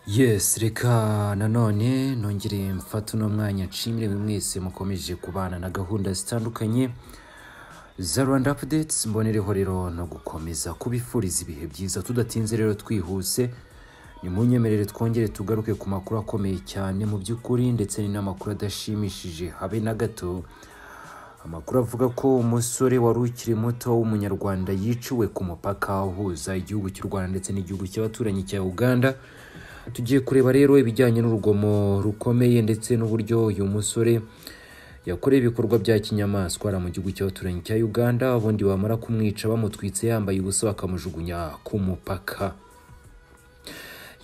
yes reka nanone nongereye mfata uno mwanya nshimire buri mwese mukomeje kubana na gahunda zitandukanye za rwanda apudetes mbonereho rero no gukomeza kubifuriza ibihe byiza tudatinze rero twihuse ni mu nyemerere twongere tugaruke ku makuru akomeye cyane mu by'ukuri ndetse ni n'amakuru adashimishije habe na gato amakuru avuga ko umusore wari ukiri muto w'umunyarwanda yiciwe ku mupaka uhuza igihugu cy'u rwanda ndetse n'igihugu cy'abaturanyi cya uganda tugiye kureba rero ibijyanye n'urugomo rukomeye ndetse n'uburyo uyu musore yakoreye ibikorwa bya kinyamaswa ari mu gihugu cy'abaturanyi cya uganda ubundi bamara kumwica bamutwitse yambaye ubusa bakamujugunya ku mupaka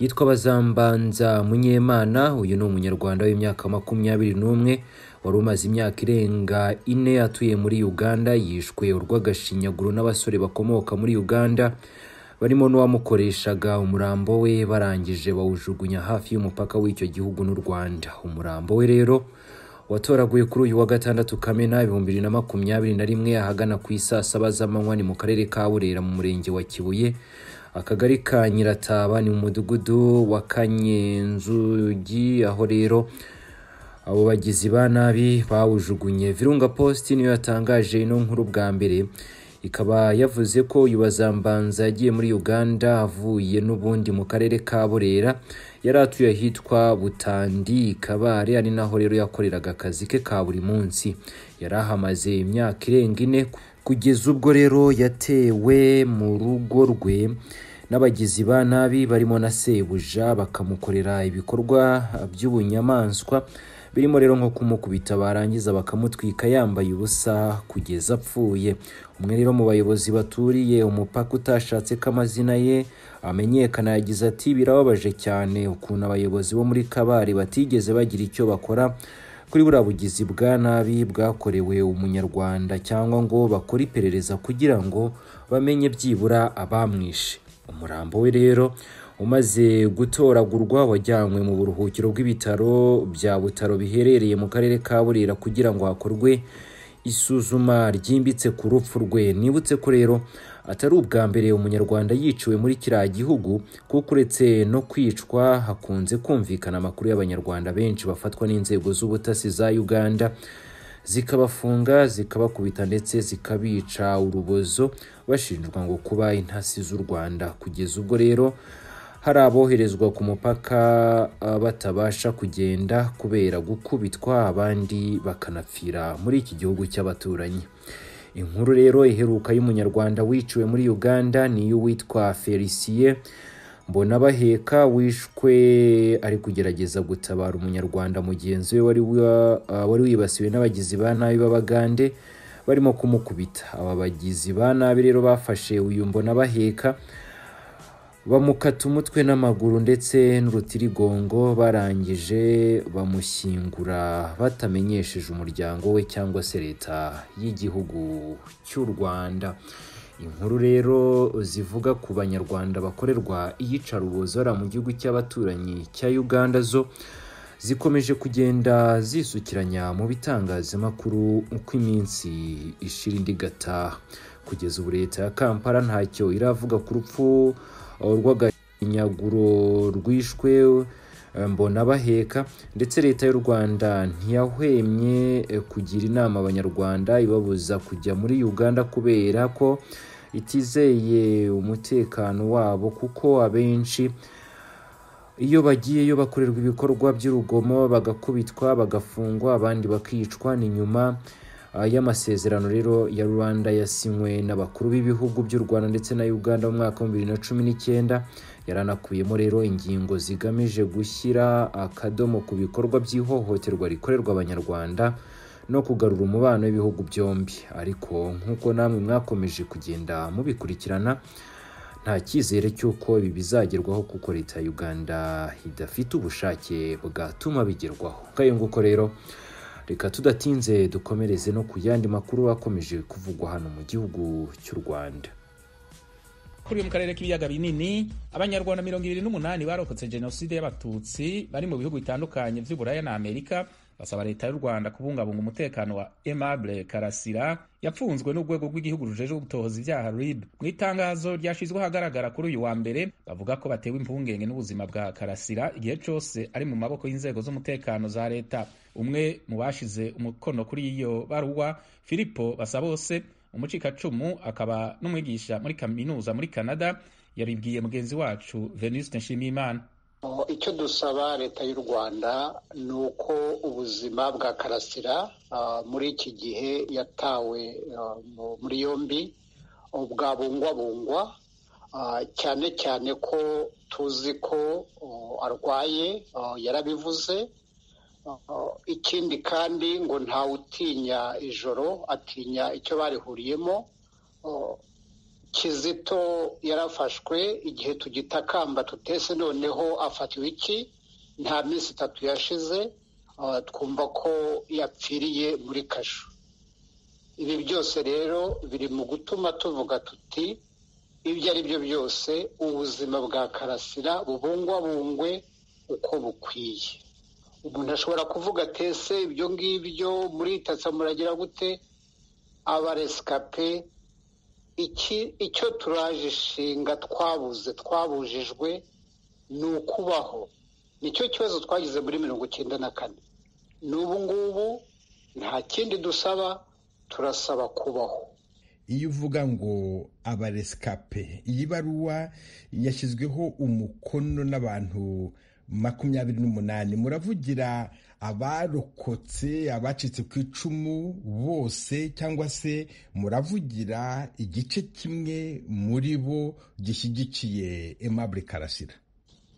yitwa Bazambanza Munyemana uyu ni umunyarwanda w'imyaka makumyabiri n'umwe wari umaze imyaka irenga ine atuye muri Uganda yishwe urw'agashinyaguro n'abasore bakomoka muri Uganda barimo n'uwamukoreshaga umurambo we barangije bawujugunya hafi y'umupaka w'icyo gihugu n'u Rwanda umurambo we rero watoraguye kuri uyu wa gatandatu Kamena ibihumbi bibiri na makumyabiri na rimwe ahagana ku isaa saba z'amanywa ni mu karere ka Burera mu murenge wa Kibuye akagari ka nyirataba ni mu mudugudu wa kanyenzugi aho rero abo bagizi ba nabi bawujugunye virunga post niyo yatangaje ino nkuru bwa mbere ikaba yavuze ko uyu bazambanza yagiye muri uganda avuye n'ubundi mu karere ka burera yari atuye ahitwa butandi kabare ari naho rero yakoreraga akazi ke ka buri munsi yari ahamaze imyaka irenga ine kugeza ubwo rero yatewe mu rugo rwe n'abagizi ba nabi barimo na sebuja bakamukorera ibikorwa by'ubunyamaswa birimo rero nko kumukubita barangiza bakamutwika yambaye ubusa kugeza apfuye umwe rero mu bayobozi baturiye umupaka utashatse ko amazina ye amenyekana yagize ati birababaje cyane ukuntu abayobozi bo muri kabari batigeze bagira icyo bakora kuri buriya bugizi bwa nabi bwakorewe umunyarwanda cyangwa ngo bakore iperereza kugira ngo bamenye byibura abamwishe umurambo we rero umaze gutoragurwa wajyanywe mu buruhukiro bw'ibitaro bya butaro biherereye mu karere ka burera kugira ngo hakorwe isuzuma ryimbitse ku rupfu rwe nibutse ko rero atari ubwa mbere umunyarwanda yiciwe muri kiriya gihugu kuko uretse no kwicwa hakunze kumvikana amakuru y'abanyarwanda benshi bafatwa n'inzego z'ubutasi za uganda zikabafunga zikabakubita ndetse zikabica urubozo bashinjwa ngo kuba intasi z'u rwanda kugeza ubwo rero hari aboherezwa ku mupaka batabasha kugenda kubera gukubitwa abandi bakanapfira muri iki gihugu cy'abaturanyi inkuru rero iheruka y'umunyarwanda wiciwe muri uganda ni iy'uwitwa feliciye mbonabaheka wishwe ari kugerageza gutabara umunyarwanda mugenzi we wari wibasiwe n'abagizi ba nabi b'abagande barimo kumukubita aba bagizi ba nabi rero bafashe uyu mbonabaheka bamukata umutwe n'amaguru ndetse n'urutirigongo barangije bamushyingura batamenyesheje umuryango we cyangwa se leta y'igihugu cy'u rwanda inkuru rero zivuga ku banyarwanda bakorerwa iyicarubozo mu gihugu cy'abaturanyi cya uganda zo zikomeje kugenda zisukiranya mu bitangazamakuru uko iminsi ishira indi gataha kugeza ubu leta ya kampala ntacyo iravuga ku rupfu urw'aganyaguro rwishwe mbona baheka ndetse leta y'u rwanda ntiyahwemye kugira inama abanyarwanda ibabuza kujya muri uganda kubera ko itizeye umutekano wabo kuko abenshi iyo bagiyeyo bakorerwa ibikorwa by'urugomo bagakubitwa bagafungwa abandi bakicwa ni nyuma y'amasezerano rero ya rwanda yasinywe n'abakuru b'ibihugu by'u rwanda ndetse na uganda mu mwaka wa bibiri na cumi n'icyenda yaranakuyemo rero ingingo zigamije gushyira akadomo ku bikorwa by'ihohoterwa rikorerwa abanyarwanda no kugarura umubano w'ibihugu byombi ariko nk'uko namwe mwakomeje kugenda mubikurikirana nta cyizere cy'uko ibi bizagerwaho kuko leta ya uganda idafite ubushake bwatuma bigerwaho kayo nguko rero reka tudatinze dukomereze no ku yandi makuru akomeje kuvugwa hano mu gihugu cy'u rwanda kuri uyu mu karere k'ibiyaga binini abanyarwanda mirongo ibiri n'umunani barokotse jenoside y'abatutsi bari mu bihugu bitandukanye by'i buraya na amerika basaba leta y'u rwanda kubungabunga umutekano wa aimable karasira yapfunzwe n'urwego rw'igihugu rujejwe gutohoza ibyaha rib mu itangazo ryashyizweho ahagaragara kuri uyu wa mbere bavuga ko batewe impungenge n'ubuzima bwa karasira igihe cyose ari mu maboko y'inzego z'umutekano za leta umwe mu bashize umukono kuri iyo baruwa filipo basabose umucikacumu akaba n'umwigisha muri kaminuza muri canada yabibwiye mugenzi wacu venuste nshimiyimana icyo dusaba leta y'u rwanda ni uko ubuzima bwa karasira muri iki gihe yatawe muri yombi bwabungwabungwa cyane cyane ko tuzi ko arwaye yarabivuze ikindi kandi ngo ntawutinya ijoro atinya icyo barihuriyemo kizito yarafashwe igihe tugitakamba tutese noneho afatiwe iki nta minsi itatu yashize twumva ko yapfiriye muri kasho ibi byose rero biri mu gutuma tuvuga tuti ibyo ari byo byose ubuzima bwa karasira bubungwabungwe uko bukwiye umuntu ashobora kuvuga atese ibyo ngibyo muritatsa muragira gute abaresikape iki icyo turaje ishinga twabuze twabujijwe ni ukubaho nicyo kibazo twagize muri mirongo icyenda na kane n'ubu ngubu nta kindi dusaba turasaba kubaho iyo uvuga ngo abaresikape iyi baruwa yashyizweho umukono n'abantu makumyabiri n'umunani muravugira abarokotse abacitse ku icumu bose cyangwa se muravugira igice kimwe muri bo gishyigikiye Aimable karasira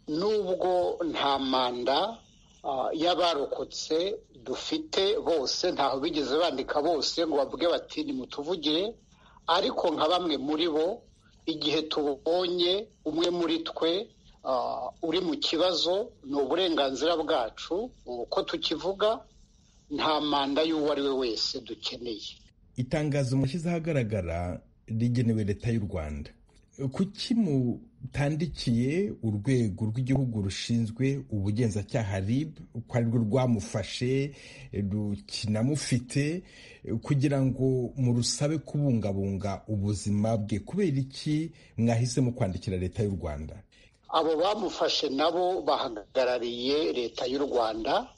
nubwo nta manda y'abarokotse dufite bose ntaho bigeze bandika bose ngo bavuge bati nimutuvugire ariko nka bamwe muri bo igihe tubonye umwe muri twe uri mu kibazo ni uburenganzira bwacu uko tukivuga nta manda y'uwo ari we wese dukeneye itangazo mushyize ahagaragara rigenewe leta y'u rwanda kuki mutandikiye urwego rw'igihugu rushinzwe ubugenzacyaha rib ko arirwo rwamufashe rukinamufite kugira ngo murusabe kubungabunga ubuzima bwe kubera iki mwahisemo kwandikira leta y'u rwanda abo bamufashe nabo bahagarariye leta y'u rwanda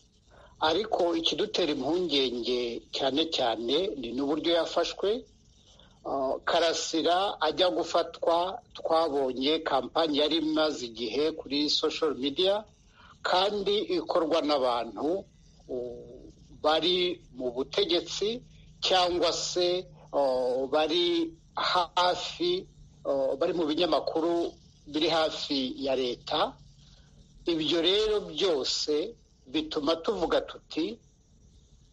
ariko ikidutera impungenge cyane cyane ni n'uburyo yafashwe karasira ajya gufatwa twabonye kampani yari imaze igihe kuri social media kandi ikorwa n'abantu bari mu butegetsi cyangwa se bari hafi bari mu binyamakuru biri hafi ya leta ibyo rero byose bituma tuvuga tuti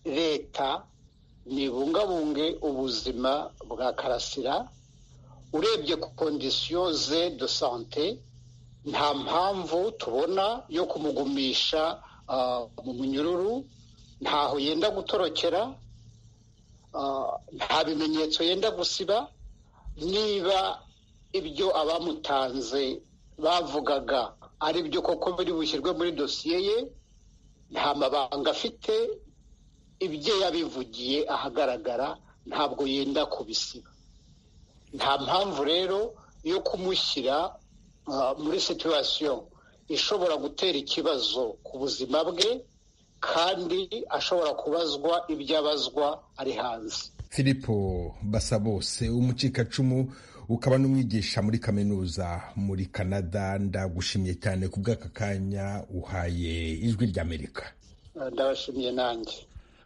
leta ntibungabunge ubuzima bwa karasira urebye ku kondisiyo ze do sante nta mpamvu tubona yo kumugumisha mu munyururu ntaho yenda gutorokera nta bimenyetso yenda gusiba niba ibyo abamutanze bavugaga ari byo koko biri bushyirwe muri dosiye ye nta mabanga afite ibyo yabivugiye ahagaragara ntabwo yenda kubisiba nta mpamvu rero yo kumushyira muri situwasiyo ishobora gutera ikibazo ku buzima bwe kandi ashobora kubazwa ibyo abazwa ari hanze filipo basabose umucikacumu ukaba n'umwigisha muri kaminuza muri canada ndagushimiye cyane ku bw'aka kanya uhaye ijwi ry'amerika ndabashimiye nanjye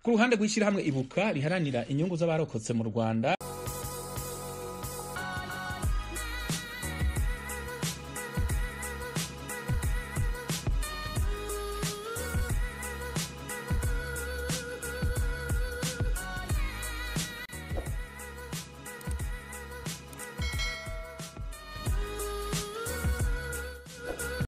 ku ruhande rw'ishyirahamwe ibuka riharanira inyungu z'abarokotse mu rwanda